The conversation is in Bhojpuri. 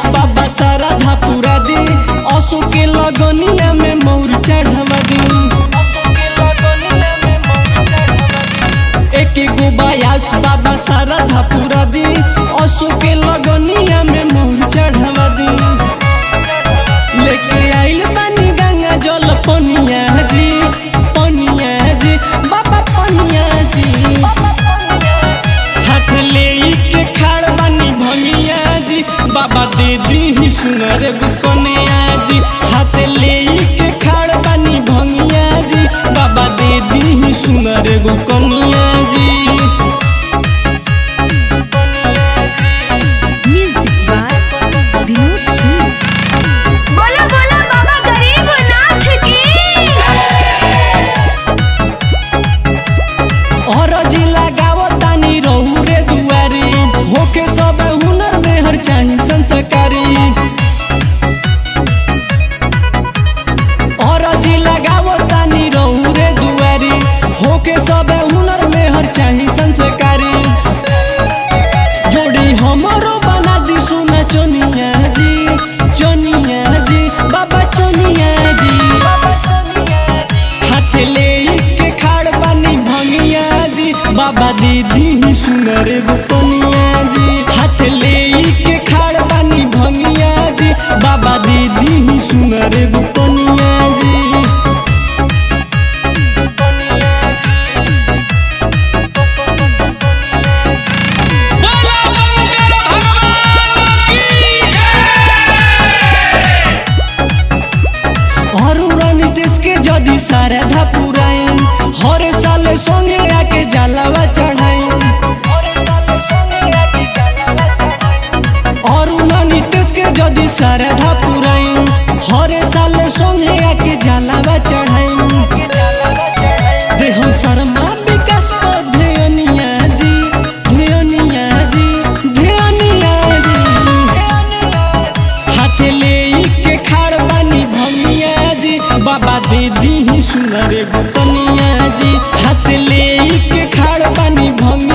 बाबा सारा धापुरा दी असो के लगनिया में मोर चढ़वा दी एक गो बायास बाबा सारा धापुरा दी असो के लगनिया में मोर चढ़वा दी लेके आइल बानी गंगा जल पनिया जी पनिया जी बाबा पनिया जी हाथ ले के खाड़ बानी भंगिया जी बाबा दे दी ही सुनर कन्या जी हाथ ले के खाड़ बानी भंगिया जी बाबा दे दी ही सुनर कन्या जी Music by Vinod Singh. बोला बोला बाबा गरीब नाथ की और जिला गावतानी रहू रे दुआरी होके सब हुनर में हर चाही संस्कारी और जिला गावतानी रहू रे दुआरी होके सब हुनर में हर चाही संस्कारी जोड़ी हमरो बना दी सुना चोनिया जी चोनिया जी बाबा चोनिया जी हाथ ले के खाड़ बानी भंगिया जी बाबा दीदी ही सुनर कनिया जी हाथ ले के खाड़ बानी भंगिया जी बाबा दीदी ही सुनर कनिया जी बोला शंकर भगवान की जय और नीतीश के जदी सारे धापुराइन हर साल संगे आके जलावा चढ़ाइन और नीतीश के जदी सारे धापुराइन हर साल संगे आके जलावा चढ़ाइन देहम शर्मा विकास पर ध्यानिया जी ध्यानिया जी ध्यानिया जी हाथ ले के खाड़ बानी भंगिया जी बाबा दीदी ही सुनर कनिया जी हाथ ले के खाड़ बानी भंगिया